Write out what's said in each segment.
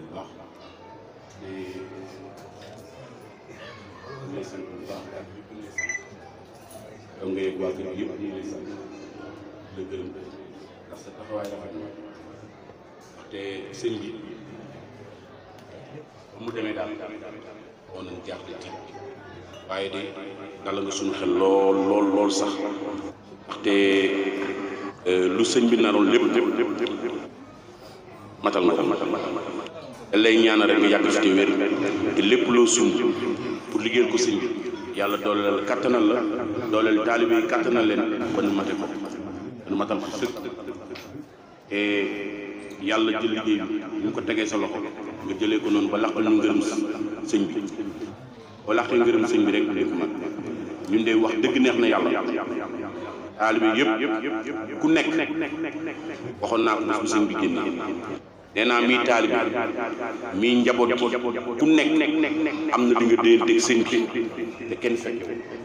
bu baax di lay sant bu baax daal yëpp lay sant donc nga yëg waa kër gi yëpp ñu lay sant di la gërëm ndax sa taxawaay rafet na ndaxte sëñ bi ba mu demee daal woon nañ jaaxle tiit waaye de dala nga suñu xel lool lool lool sax ndaxte lu sëñ bi naroon lépp lépp lépp lépp matal matal matal te lay ñaanal rek nga yàgg fi te wér te lépp loo sumb pour liggéeyal ko sëñ bi yàlla dooleel kattanal la dooleel taalibe yi kattanal leen ba nu mate ko ba nu matal ko sëkk te yàlla jël liggéey bi ñu ko tegee sa loxo nga jëlee ko noonu ba laq ñu ngërëm sëñ bi ba laqee ngërëm sëñ bi rek lépp mat ñun de wax dëgg neex na yàlla taalibe yëpp ku nekk waxoon naa ko bés bu sëñ bi génnee nee naa mii taalibe mii njaboot gi ku nekk am na li nga déyanteeg sëñ bi te kenn fekk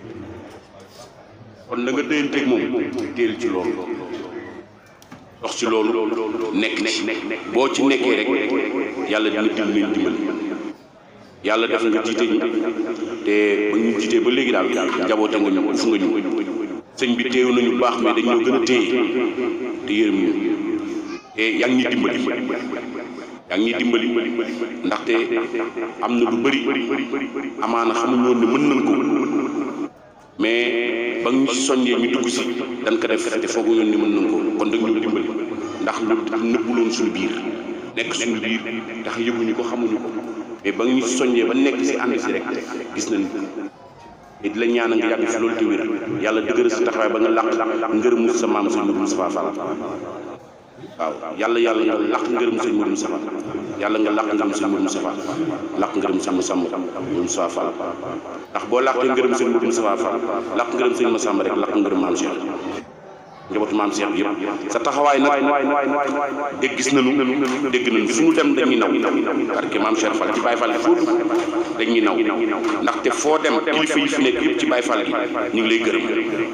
kon la nga déyanteeg moom téel ci loolu dox ci loolu nekk nekk boo ci nekkee rek yàlla dina dimbali dimbali yàlla def nga jiite ñi te ba ñu jiitee ba léegi daal njaboote nga ñu fu nga ñu sëñ bi téew nañu baax mais dañoo gën a téye te yërëm ñu te yaa ngi ñuy dimbali yaa ngi ñuy dimbali ndaxte am na lu bëri amaana xamuñu woon ne mën nañ ko mais ba ñu soññee ñu dugg si dañ ko def te foogu ñoon ni mën nañ ko kon dañ ñu dimbali ndax lu nëbbuloon suñu biir nekk suñu biir tax yëguñu ko xamuñu ko mais ba ñu soññee ba nekk si ànd si rek gis nañ te di la ñaanal nga yàgg fi loolu te wér yàlla dëgëral sa taxawaay ba nga làq ngërëm sa maam sëñ Modou Moustapha Fall waaw yàlla yàlla nga làq ngërëm sëñ Modou Moustapha yàlla nga làq ngërëm sëñ Modou Moustapha làq ngërëm sëñ Massamba Modou Moustapha Fall ndax boo làqee ngërëm sëñ Modou Moustapha Fall làq ngërëm sëñ Massamba rek làq ngërëm maam Cheikh njabootu maam Cheikh yëpp sa taxawaay nag dégg gis nañu dégg nañu fu ñu dem dañuy naw parce que maam Cheikh Fall ci Baye Fall foo dugg dañuy naw ndaxte foo dem kilifa yi fi nekk yëpp ci Baye Fall gi ñu ngi lay gërëm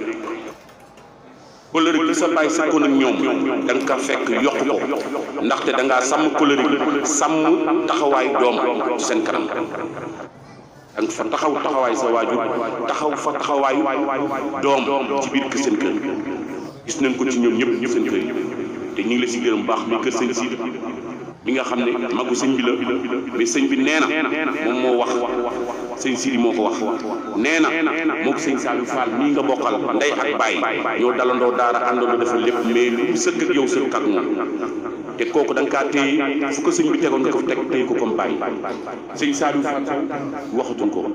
kóllëre gi sa bàyyi sa kon ak ñoom da nga ko fekk yokk ko ndaxte da ngaa sàmm kóllëre gi sàmm taxawaay doom ci seen kanam da nga fa taxaw taxawaay sa waajur taxaw fa taxawaayu doom ci biir kër seen kër gis nañ ko ci ñoom ñëpp ñëpp seen kër yi te ñu ngi la si gërëm baax mi kër sëñ Sidi mi nga xam ne magu sëñ bi la mais sëñ bi nee na moom moo wax sëñ Sidi moo ko wax nee na moo ko sëñ Saliou Fall mii nga bokkal ndey ak baay ñoo dalandoo daara àndandoo dafa lépp mais lu sëkk ak yow sëkk ak moom te kooku da nga kaa téye fu ko sëñ bi tegoon nga ko teg téye ko comme baay sëñ Saliou Fall waxatuñ ko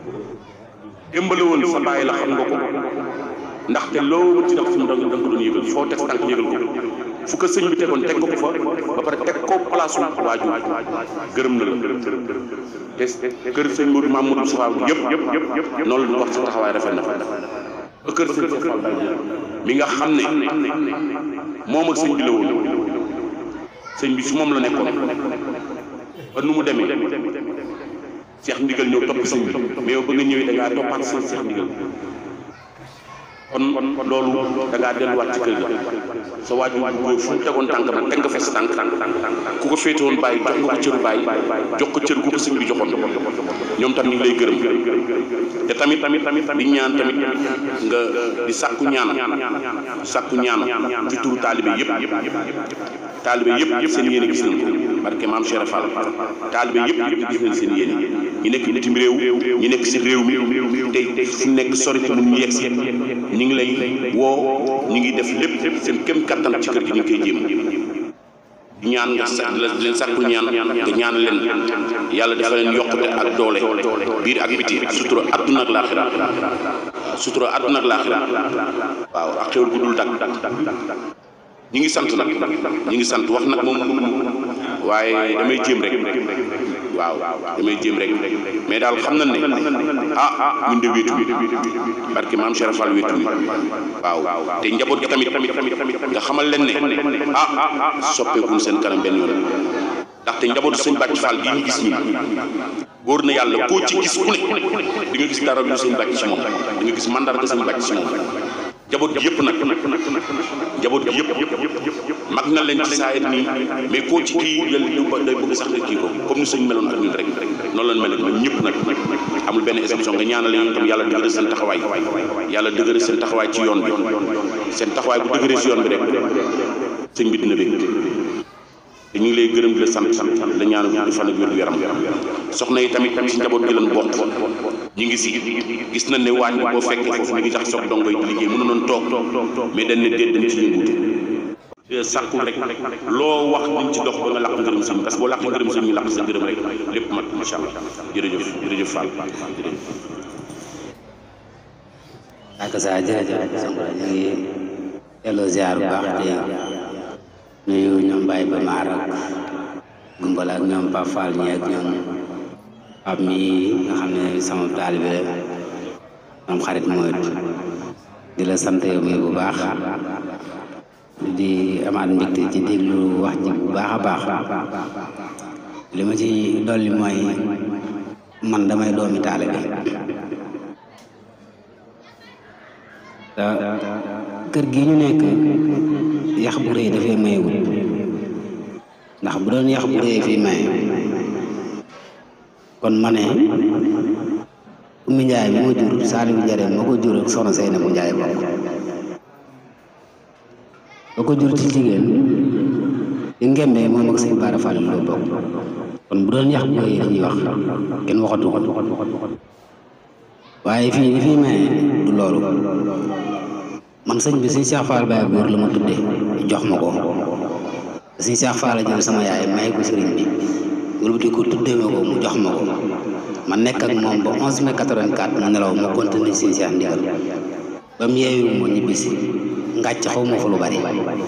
démbale woon sa baay la xam nga ko ndaxte loo ci def fi mu da nga ko doon yëgal foo teg tànk yëgal ko fu ko sëñ bi tegoon teg nga ko fa ba pare teg ko place su waajur gërëm na la te kër sëñ Modou Mamadou Moustapha yëpp yëpp yëpp yëpp noonu la wax sa taxawaay rafet na fa ba kër sëñ Fall mi nga xam ne moom ak sëñ bi la woon sëñ bi su moom la nekkoon ba nu mu demee Cheikh Ndigal ñëw topp sëñ bi mais yow ba nga ñëwee da ngaa toppaat sëñ Cheikh Ndigal kon loolu da ngaa delluwaat ci kër ga sa waajur bu góor fu mu tegoon tànk nag teg nga fa sa tànk ku ko féete woon bàyyi jox nga ko cëru bàyyi jox ko cër gu ko sëñ bi joxoon ñoom tam ñu ngi lay gërëm te tamit tamit tamit di ñaan tamit nga di sàkku ñaan sàkku ñaan ci turu taalibe yëpp taalibe yëpp yëpp seen yéene gis nañ ko barke maam Cheikh Fall taalibe yëpp yëpp gis nañ seen yéene ñi nekk bitim réew ñi nekk si réew mi tey tey fu nekk sori te mun ñu yegg si ñu ngi lay woo ñu ngi def lépp seen kem kattan ci kër gi ñu ngi koy jéem ñaan nga sa leen sàkku ñaan nga ñaan leen yàlla dafa leen yokkute ak doole biir ak biti ak sutura àdduna ak laaxira sutura àdduna ak laaxira waaw ak xéwal gu dul dak ñi ngi sant nag ñi ngi sant wax nag moom waaye damay jéem rek waaw damay jéem rek mais daal xam na ne ah ñun de wéetu barke maam Cheikh Fall wéetu waaw te njaboot gi tamit nga xamal leen ne ah soppeekuñ seen kanam benn yoon ndaxte njabootu sëñ Bàcc Fall gi ñu gis ñi wóor na yàlla koo ci gis ku ne di nga gis dara lu sëñ Bàcc ci moom di nga gis mandarga sëñ Bàcc ci moom njaboot gi yëpp nag njaboot gi yëpp mag na leen ci saa nii mais koo ci kii yàlla day bëgg sax kii ko comme ni sëñ meloon ak ñun rek noonu lañ mel ñun ñëpp nag amul benn exception nga ñaanal leen tam yàlla dëgëral seen taxawaay yàlla dëgëral seen taxawaay ci yoon bi seen taxawaay bu dëgëree si yoon bi rek sëñ bi dina bëgg te ñu ngi lay gërëm di la sant la ñaanu gudd fan ak wér gu yaram soxna yi tamit ci njaboot gi lan bokk ñu ngi si gis nañ ne waañ boo fekkee foofu ñu ngi jax soog dongo yi di liggéey mënu noon toog mais dañ ne déet dañ ci yëngutu sàkku rek loo wax dañ ci dox ba nga làq ngërëm sëñ parce que boo làq ngërëm sëñ ñu làq sa ngërëm rek lépp mat macha allah jërëjëf jërëjëf Fall jërëjëf ak sa jërëjëf Sonko ñu ngi delloo ziar bu baax te nuyu ñoom Baye ba maar ak gumbala ak ñoom Pape Fall ñi ak ñoom Pape mi nga xam ne sama taalibe ñoom xarit mooy di la sant yow mi bu baax di amaat mbégte ci déglu wax ji bu baax a baax li ma ci dolli mooy man damay doomi taalibe te kër gi ñu nekk yax bu rëy dafay mayewut ndax bu doon yax bu rëy fii maye kon ma ne Oumy Ndiaye bi ma jur Saliou Jare moo ko jur ak soxna Seyna bu Ndiaye bokk ba ko jur ci jigéen di ngembee moom ak sëñ Bara Fall loo bokk kon bu doon yax bu rëy dañuy wax kenn waxatu ko waaye fii li fii maye du loolu man sëñ bi sëñ Cheikh Fall Baye góor la ma tuddee jox ma ko sëñ Cheikh Fall la jël sama yaay may ko sëriñ bi wala di ko tuddee ma ko mu jox ma ko ma nekk ak moom ba 11 mai 84 mu nelaw ma continué sëñ Cheikh ndigal ba mu yeewu ma ñibbisi ngàcc xaw ma fa lu bari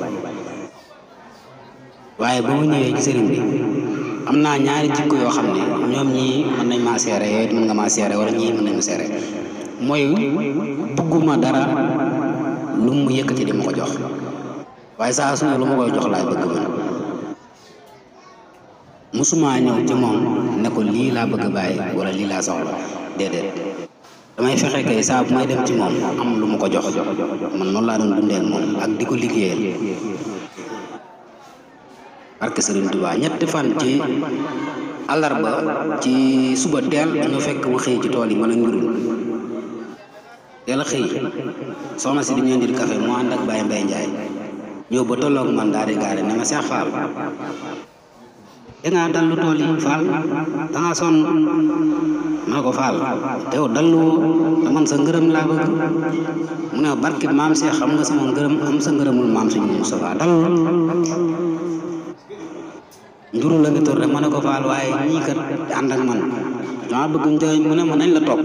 waaye ba mu ñëwee ci sëriñ bi am naa ñaari jikko yoo xam ne ñoom ñii mën nañ maa seere yooyu it mën nga maa seere wala ñii mën nañ ma seere mooy bugguma dara lu mu yëkkati di ma ko jox waaye saa su ne lu ma koy jox laay bëgg man musuma ñëw ci moom ne ko lii laa bëgg bàyyi wala lii laa soxla déedéet damay fexe kay saa bu may dem ci moom am lu ma ko jox man noonu laa doon dundee ak moom ak di ko liggéeyal barke Sëriñ Tuubaa ñetti fan ci àllarba ci suba teel dañoo fekk ma xëy ci tool yi man a ngirul teel a xëy soxna si di ñu indil café mu ànd ak Baye Mbaye Ndiaye ñëw ba tolloog man daal di gaare ne ma Cheikh Fall dangaa dallu tool yi Fall dangaa sonn ma ne ko Fall te yow dallu te man sa ngërëm laa bëgg mu ne barke maam Cheikh xam nga sama ngërëm am sa ngërëmul maam suñu Moustapha dallu njuru la ngi tur rek ma ne ko faal waaye ñii kat ànd ak man dama bëgg njëriñ mu ne ma nañ la topp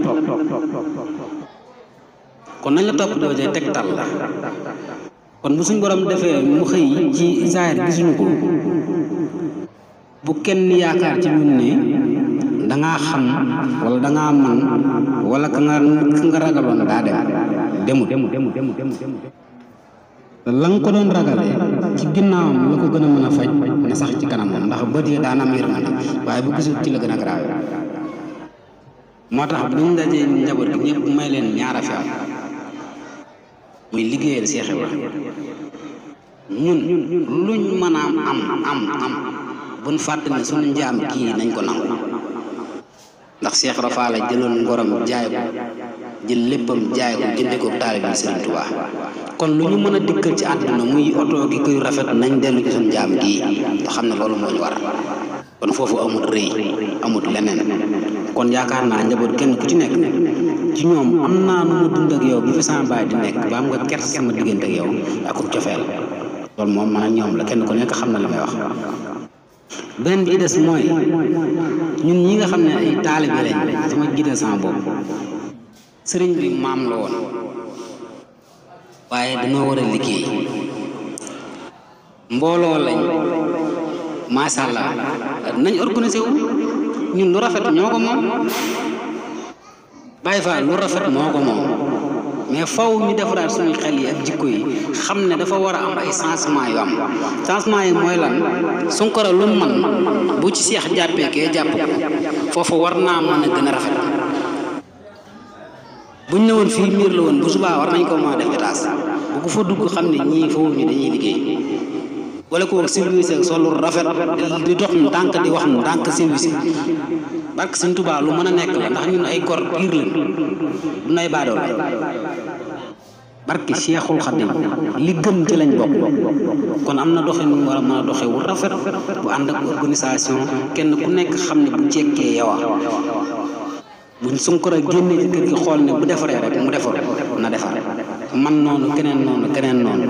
kon nañ la topp doo jee tegtal la kon bu suñ borom defee mu xëy ci zaahir gisuñu ko bu kenn yaakaar ci ñun ne dangaa xam wala dangaa man wala ka nga ka nga ragaloon daa dem demut te la nga ko doon ragalee ci ginnaawam la ko gën a mën a faj na sax ci kanamam ndax bët yi daan am yërmande waaye bu gisul ci la gën a garaaw moo tax bu ñu dajee njaboot gi ñëpp may leen ñaara fi am muy liggéeyal Seex Ibra ñun luñ mën a am am am buñ fàtte ne suñu njaam kii nañ ko nangu ndax Seex Ibra Faal la jëloon ngorom jaay ko jël léppam jaay ko jënde ko taalibe Sëriñ Tuubaa kon lu ñu mën a dikkal ci àdduna muy oto gi koy rafet nañ dellu ci suñu jaam gii te xam ne loolu moo ñu war kon foofu amut rëy amut leneen kon yaakaar naa njaboot kenn ku ci nekk ci ñoom am naa nu ma dund ak yow bi fi sama baay di nekk ba am nga kers sama diggante ak yow ak cofeel loolu moom man ak ñoom la kenn ku nekk xam na li may wax beneen bi des mooy ñun ñi nga xam ne ay taalibe lañ sama jiital sama bopp sëriñ bi maam la woon waaye dañoo war a liggéey mbooloo lañ macha allah nañ organisé wu ñun lu rafet ñoo ko moom Baye Fall lu rafet moo ko moom mais faw ñu defaraat suñu xel yi ak jikko yi xam ne dafa war a am ay changement yu am changement yi mooy lan Sunkara lu man bu ci seex jàppee kee jàpp ko foofu war naa mën a gën a rafet buñ ne woon fii miir la woon bu subaa war nañ ko mën a def étage bu ko fa dugg xam ne ñii foofu ñu dañuy liggéey wala ko service ak solu rafet di dox ndànk di wax ndànk service barke Sëñ Tuubaa lu mën a nekk la ndax ñun ay gor piir lañ du nay baadool barke Cheikhul Khadim li gën ci lañ bokk kon am na doxin mu war a mën a doxe wu rafet bu ànd ak organisation kenn ku nekk xam ne bu jekkee yow buñ Sunkara génnee ci kër gi xool ne bu defaree rek mu defar na defar man noonu keneen noonu keneen noonu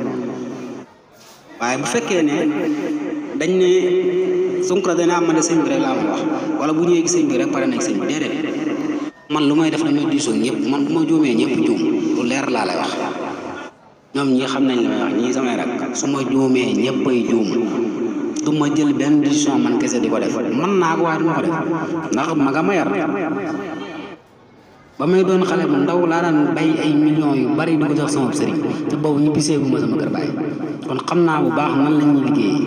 waaye bu fekkee ne dañ ne Sunkara dana am ne sëñ bi rek laa ma wax wala bu ñëwee sëñ bi rek pare nañ sëñ bi déedéet man lu may def damay diisoo ñëpp man bu ma juumee ñëpp juum lu leer laa lay wax ñoom ñi xam nañ li may wax ñii samay rak su ma juumee ñëppay juum du ma jël benn décision man kese di ko def man naa ko waaye du ma ko def ndax ma nga ma yar ba may doon xale bu ndaw laa daan bay ay millions yu bari di ko jox sama sëriñ te boobu ñu bisee bu ma sama kër bàyyi kon xam naa bu baax nan la ñuy liggéeyee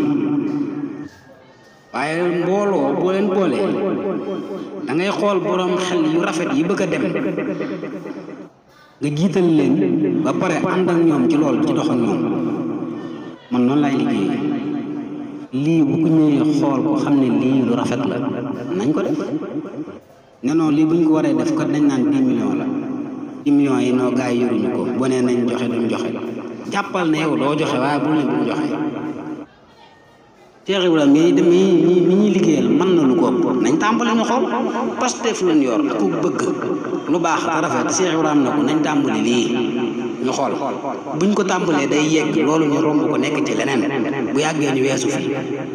waaye mbooloo boo leen boolee da ngay xool boroom xel yu rafet yi bëgg a dem nga jiital leen ba pare ànd ak ñoom ci lool ci dox ak ñoom man noonu laay liggéeyee lii bu ko ñëwee xool ko xam ne lii lu rafet la nañ ko def ne non lii buñ ko waree def kat dañ naan 10 millions la 10 millions yi noo gaa yi yoruñu ko boo nee nañ joxe duñ joxe jàppal ne yow doo joxe waaye bul ne duñ joxe Cheikh Ibrahima mi dem mi mi mi ñuy liggéeyal mën na lu ko ëpp nañ tàmbali ñu xool Pastef lañ yor ak ku bëgg lu baax te rafet Cheikh Ibrahima na ko nañ tàmbali lii ñu xool buñ ko tàmbalee day yegg loolu ñu romb ko nekk ci leneen bu yàggee ñu weesu fii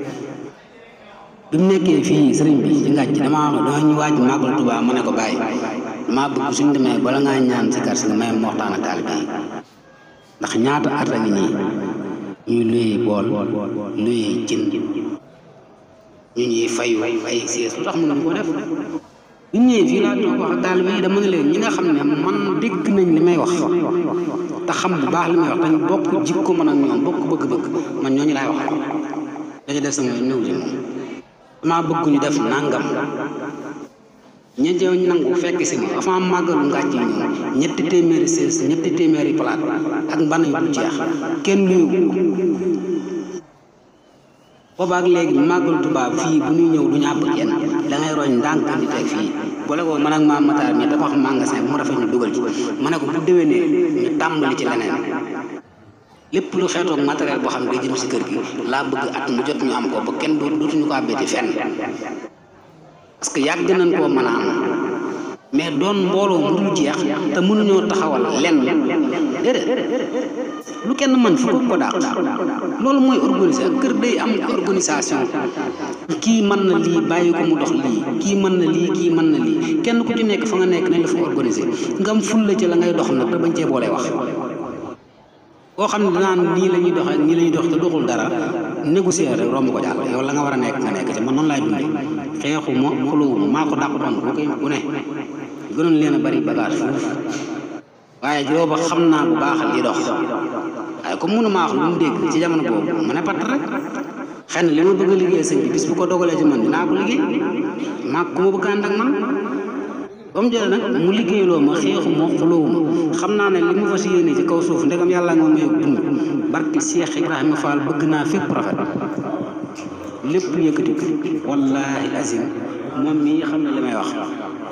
bi mu nekkee fii sëriñ bi ci ngàcc damaa dama ñu waaj màggal Tuubaa mu ne ko bàyyi damaa bëgg suñ demee bala ngaa ñaan si kar si nga may waxtaan ak taalibe yi ndax ñaata at a ngi nii ñuy luyee bool luyee jën ñu ñuy fayu ay siis lu tax mënuñu ko def bu ñëwee fii laa toog wax ak taalibe yi dama ne leen ñi nga xam ne man dégg nañ li may wax te xam bu baax li may wax te ñu bokk jikko man ak ñoom bokk bëgg-bëgg man ñooñu laay wax dañu def sama néew ji moom damaa bëgg ñu def nangam ña jëw nangu fekk si ma avant màggalu ngàcc yi ñoom ñetti téeméeri sées ñetti téeméeri palaat ak mbana yu du jeex kenn luyu boobaak léegi màggalu tubaab fii bu ñuy ñëw du ñu àbb kenn da ngay roñ ndànk di teg fii boole ko man ak maam Matar mi tabax magasin bu mu rafet ñu dugal ci ma ne ko bu déwénee ñu tàmbali ci leneen lépp lu xeetoog matériel boo xam ne day jëm si kër gi laa bëgg at mu jot ñu am ko ba kenn dootuñu ko àbbeeti fenn parce que yàgg nañ koo mën a am mais doon mbooloo mu dul jeex te mënuñoo taxawal lenn déedéet lu kenn mën fu ko ko dàq loolu mooy organiser kër day am organisation kii mën na lii bàyyi ko mu dox lii kii mën na lii kii mën na lii kenn ku ci nekk fa nga nekk nañ la fa organiser nga am fulla ci la ngay dox nag te bañ cee boolee wax koo xam ne danaan nii la ñuy doxee nii la ñuy dox te doxul dara négocier rek romb ko jàll yow la nga war a nekk nga nekk ci man noonu laay dundee xeexu ma xulóowu ma maa ko dàq doon bu koy bu ne gënoon leen a bari bagage foofu waaye booba xam naa bu baax li dox waaye comme mënu maa wax lu mu dégg ci jamono boobu ma ne pat rek xëy na li ma bëgg a liggéey sëñ bi bis bu ko dogalee ci man dinaa ko liggéey maa ku ma bëgg ànd ak man ba mu jëlee nag mu liggéeyloo ma xeexu ma xulóowu ma xam naa ne li mu fas yéene ci kaw suuf ndegam yàlla nga may dund barki Cheikh Ibrahima Fall bëgg naa fépp rafet lépp yëkkati ko wallaahi azim moom mii xam ne li may wax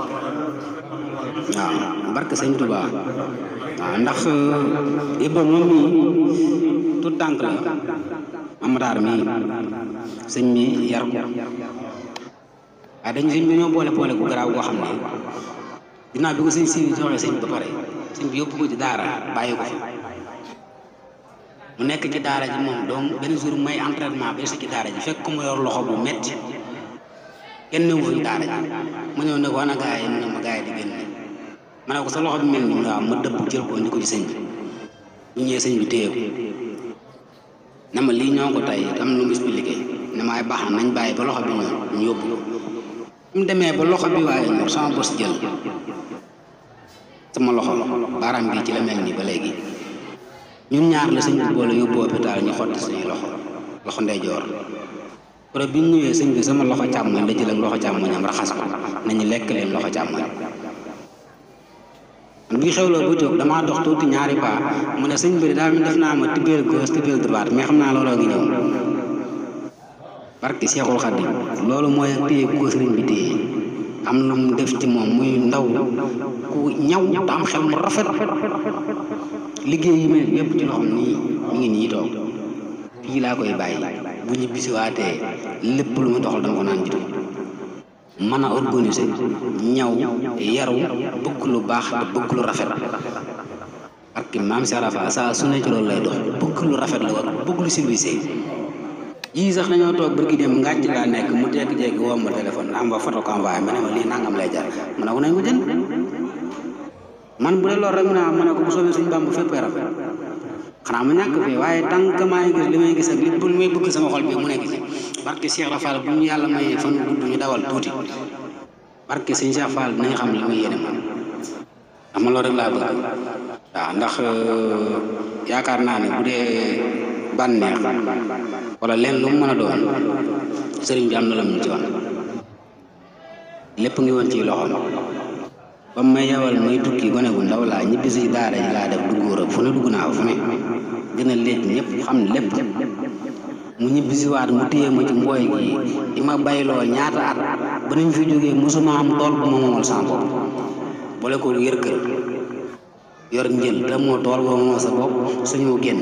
waaw barke sëñ Touba waaw ndax Ibra moom mii tout tànk la Amadaar mii sëñ mi yar ko waaye dañ sëñ bi ñoo boole boole bu garaaw goo xam ne dinaa bi ko sëñ si joxee sëñ ba pare sëñ bi yóbbu ko ci daara bàyyi ko fa mu nekk ci daara ji moom donc benn jour may entraînement ba si ci daara ji fekk ko mu yor loxo bu metti kenn newu fa ci daara ji ma ñëw ne ko ana gaa yi mu ne ma gaa yi di génn ma ne ko sa loxo bi mel ni waaw ma dëpp jël ko indi ko ci sëñ bi bu ñëwee sëñ bi téye ko ne ma lii ñoo ko tey am lu mu expliqué ne maay baax na nañ bàyyi ba loxo bi ñëw ñu yóbbu ko mu demee ba loxo bi waaye ñor sama bos jël sama loxo baaraam bi ci la mel nii ba léegi ñun ñaar la sëñ bi boole yóbbu hôpital ñu xotti suñuy loxo loxo ndeyjoor pare bi ñu ñëwee sëñ bi sama loxo càmmoñ la jël ak loxo càmmoñam raxas ko nañu lekk leen loxo càmmoñ bi xewloo ba jóg damaa dox tuuti ñaari paa mu ne sëñ bi daal mi def naa ma tibbeel gauche tibbeel droite mais xam naa looloo ngi ñëw barki Seexul Xadim loolu mooy ak téye ko sëriñ bi téye am lu mu def ci moom muy ndaw ku ñaw te am xel mu rafet liggéey yi mel yépp ci loxoom nii mi ngi nii toog fii laa koy bàyyi bu ñu bisiwaatee lépp lu mu doxal dama ko naan jiitu mën a organiser ñaw yaru bëgg lu baax te bëgg lu rafet parce que maam Cheikh Rafa saa su ne ci loolu lay dox bëgg lu rafet la war bëgg lu service yii sax dañoo toog bërki dem ngàcc laa nekk mu jékki-jékki woo ma téléphone am ba photo ko envoyé ma ne ma lii nangam lay jar ma ne ko nañ ko jënd man bu dee loolu rek mu ne ma ne ko bu soobee suñu bàmb fépp rafet xanaa mu ñàkk fii waaye tànk maa ngi gis li may gis ak li bu may bëgg sama xol bi mu nekk ci barke Cheikh Rafal bu ñu yàlla mayee fan gudd ñu dawal tuuti barke sëñ Cheikh Fall dinañ xam li muy yéene man xam nga loolu rek laa bëgg waaw ndax yaakaar naa ne bu dee bànneex wala leen lu mu mën a doon sëriñ bi am na la mu ci wan lépp ngi woon ci loxoom ba mu may yawal muy tukki gone gu ndaw laa ñibbi si daara ji laa def dugg Europe fu ne dugg naa fu ne gën a léegi ñëpp xam ne lépp mu ñibbi si waat mu téye ma ci mbooy gi di ma bayloo ñaata at ba nañ fi jógee mosuma am tool bu ma moomal sama bopp boole ko yër kër yor njël te moo tool boo moomal sa bopp suñu génn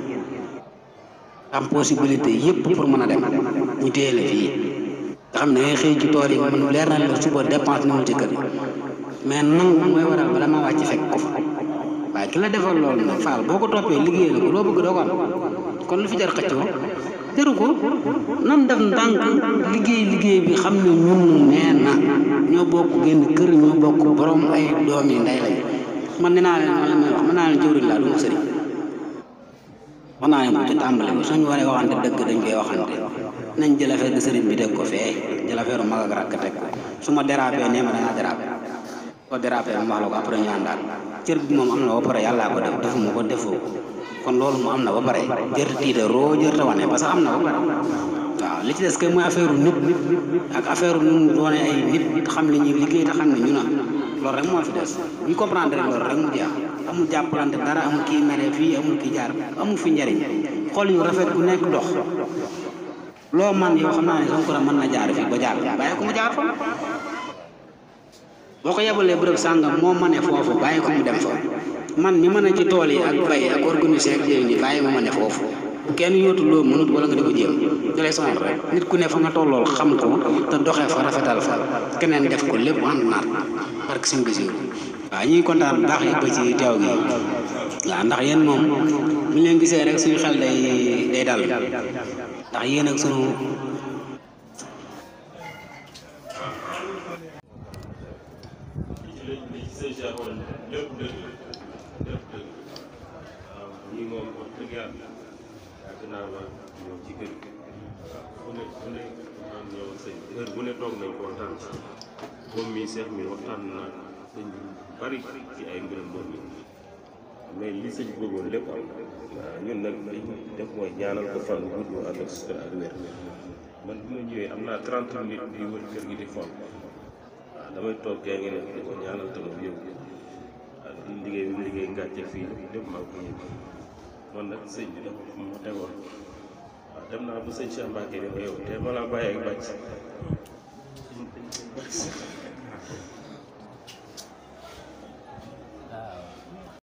am possibilité yëpp pour mën a dem ñu téye la fii nga xam ne ngay xëy ci tool yi man leer na la suba dépense ñëwul ci kër yi mais nangu mooy waral bala ma wàcc fekk ko fa waaye ki la defal loolu nag faal boo ko toppee liggéey la ko loo bëgg doo ko am kon lu fi jar xëccoo jaru ko nan def ndànk liggéey liggéey bi xam ne ñun nee na ñoo bokk génn kër ñoo bokk borom ay doom yi ndey lañ man nee naa leen man la may wax man naa leen jëwriñ laa du ma sëriñ wax naa leen ko ci tàmbali bi suñu waree waxante dëgg dañ koy waxante nañ jël affaire de sëriñ bi teg ko fee jël affaire mag ak rakk teg ko su ma dérapé nee ma dangaa dérapé soo dérapé ma wax la ko après ñu àndaat cër bi moom am na ba pare yàllaa ko def defuma ko defoo kon loolu mu am na ba pare jër tiita roo jër ta wane parce que am na ba pare waaw li ci des que mooy affaire nit ak affaire nu mu doone ay nit xam li ñuy liggéey te xam ne ñu na loolu rek moo fi des bu ñu comprendre rek loolu rek mu jeex amul jàppalante dara amul kii mere fii amul kii jaar amul fi njariñ xol yu rafet ku nekk dox loo man yow xam naa ne Sonko mën na jaar fii ba jaar bàyyi ko mu jaar fa boo ko yebalee bërëb sàngam moo mane foofu bàyyi ko mu dem fa man mi mën a ci tool yi ak bay ak organiser ak jéem ñi bàyyi ma ma ne foofu bu kenn yóotu loo mënut wala nga di ko jéem da lay sonal rek nit ku ne fa nga tollool xam ko te doxee fa rafetal fa keneen def ko lépp ànd naat parce que suñu bisiw waaw ñuy kontaan bu baax yëpp ci teew gi waaw ndax yéen moom bu ñu leen gisee rek suñu xel day day dal ndax yéen ak sunu lépp dëgg lépp dëgg waaw ñii moom wax dëgg yàlla yàgg naa ma ñëw ci kër gi waaw fu ne fu ne maan ñëw sëñ heure bu ne toog nañ ko waxtaan ci moom mii seex mi waxtaan na sëñ bi bari ci ay mbiram moom mi mais li sëñ bëggoon lépp am waaw ñun nag li ñu def mooy ñaanal ko fan gudd mu ànd ak sutura ak wér man bi ma ñëwee am naa 30 minutes di wër kër gi di fon waaw damay toog gaa ngi ne di ko ñaanal te moom yëngu ak di liggéey bi liggéey ngàcce fii lépp maa ko yëg man nag sëñ bi dafa fu ma tegoon waaw dem naa ba sëñ Cheikh Mbacke ne ma yow te ma laa bàyyi ak bàcc